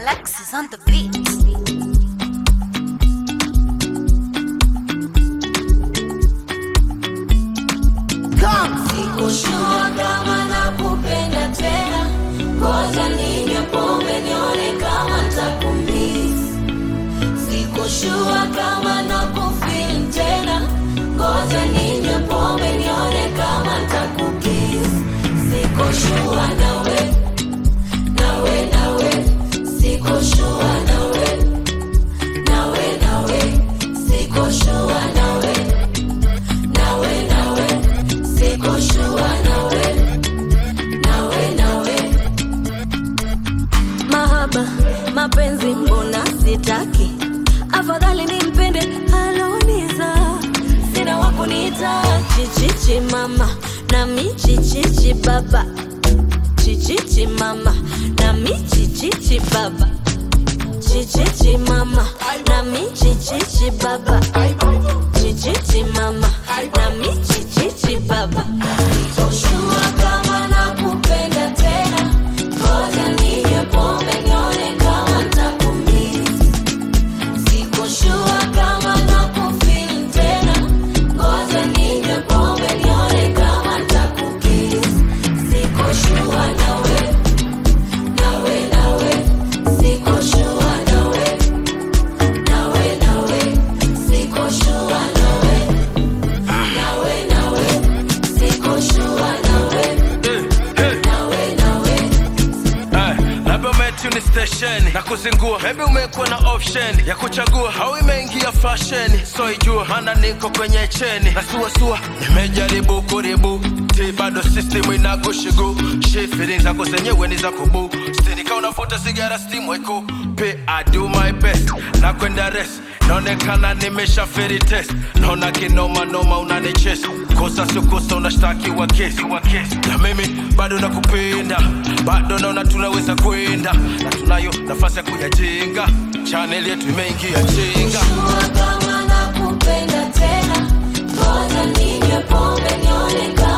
Alexis on the beat. Sikushua kama nakupenda tena, ngoja ninywe pombe nione kama ntakumiss. Sikushua kama nakufeel tena, ngoja ninywe pombe nione kama ntakukiss. Sikushua nawe, nawe, nawe, sikushua nawe, nawe, nawe, sikushua nawe, nawe, nawe, sikushua nawe, nawe, nawe. Mahaba, mapenzi mbona sitaki, afadhali nimpende aloniza, sina wakuniita chichichi mama nami chichichi baba, chichichi mama nami chichichi baba, chichichi mama nami chichichi baba, chichichi mama nami chichichi baba. Sitoshua kama nakupenda tena, ngoja ninywe pombe nione kama ntakumiss. Sikoshua kama nakufeel tena, ngoja ninywe pombe nione kama ntakukiss. Sikoshua nawe, nawe, nawe, sikoshua nawe, nawe, nawe, sikoshua nawe, nawe, nawe, sikoshua nawe, nawe, nawe. Eh, labda umetuni stesheni na kuzingua, maybe umekuwa na option ya kuchagua au imeingia fashion, so ijua maana niko kwenye cheni na suasua, nimejaribu kuribu ti bado system inagushigu shi feelings zako zenyewe ni za kubu stinika unavuta sigara steam weko pe I do my best na kwenda rest naonekana nimesha feri test naona kinoma noma unanichesa kosa sio kosa unashtakiwa kesi wa kesi na mimi bado nakupenda bado naona tunaweza kwenda na tunayo nafasi ya kuyajenga chaneli yetu imeingia jenga Sikushua kama nakupenda tena, ngoja ninywe pombe nione kama